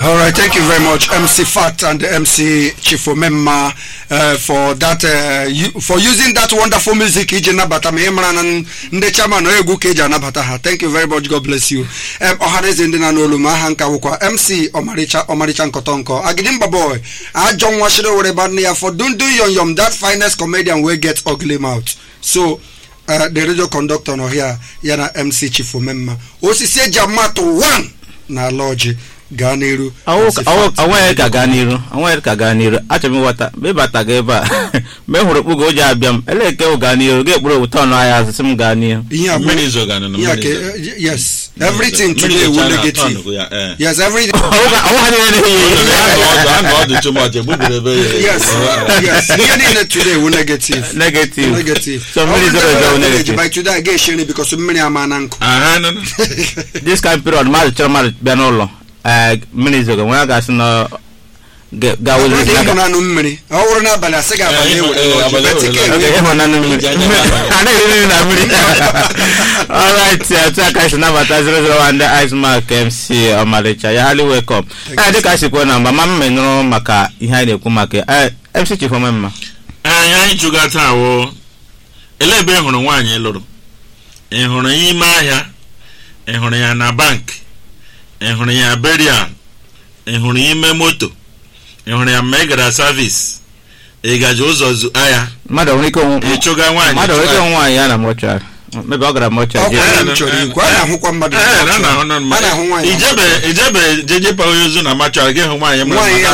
All right, thank you very much, MC Fat and MC Chifomemma, uh, for that, uh, you, for using that wonderful music. Iji nabata ma ịmara na ndị chairman egwu ka eji anabata ha. Thank you very much. God bless you. Um, ọhaneze ndị na n'olu ma aha nka wụkwa MC Ọmarịcha Ọmarịcha Nkọtọnkọ. Agidimba boy, ajọ nwa shiri were bad ya for dundu yom yom that finest comedian wey get ugly mouth. So, uh, the radio conductor nọ here ya na MC Chifomemma. Osisi eji amatụ one na ala ọjị. gaa n'iru onweghị ka gaa n'iru onweghị ka gaa n'iru achọrọ m ịghọta mgbe ịbata gị ebe a mgbe m hụrụ okpu ga o ji abịa m ele eke wụ gaa n'iru ga-ekpuru owu tọn ahịa azụ sị m gaa n'iru ihe a bụ mmiri zogana na ihe a mmiri ka zo- eh, yes everything mmiri today zocha will na negative tọn ya, eh. yes everything ọnwa niile Anọ ọdụ- anọ ọdụ too much, egbubiri ebe ya. yes yes ihe niile today will negative negative negative so mmiri zoro ezo wụ negative by today a ga-eshiri because mmiri ama na nkụ Aha, no, no. this kind period mmadụ chọrọ mmadụ bịa n'ụlọ ee mmiri zogo nwe ya ga-asị na ga- ga ọ wụzi dị isi aka ịhụnanụ mmiri ọ bụrụ n'abalị asị gị abalị Eh, ewere eh, n'ọjị, abalị bet ewere ike n'ọjị. ewere. ịhụnanụ mmiri Eji anya abalị. a na-eri nri na mmiri alright otu aka si nabata 001 ndị ice mark mc ọmalịcha ya hali welcome ee dịka a si kwuo na mgbe ma mma nụrụ maka ihe anyị na-ekwu maka eh, mc chifome mma anyị anyị chụga taa wụ ele ebe ị hụrụ nwaanyị ị lụrụ ị hụrụ ya ime ahịa ị hụrụ ya na bank ị hụrụ ya berial ị hụrụ ya ime moto ị hụrụ ya mgbe ị gara savis ị gaji ụzọ zu ahịa mmadụ nwere ike onwe ị chụga nwaanyị mmadụ nwere ike chụga- onwe nwaanyị ya na mọchụarị mebe ọ gara mọchụarị Ọkwa jee ya m chọrọ ikwu a na-ahụkwa mmadụ Ee, na- na- na- a na-ahụ nwaanyị ijebe ijebe jeje pa onye ozu na machọrọ gị hụ nwaanyị mara nwaanyị ya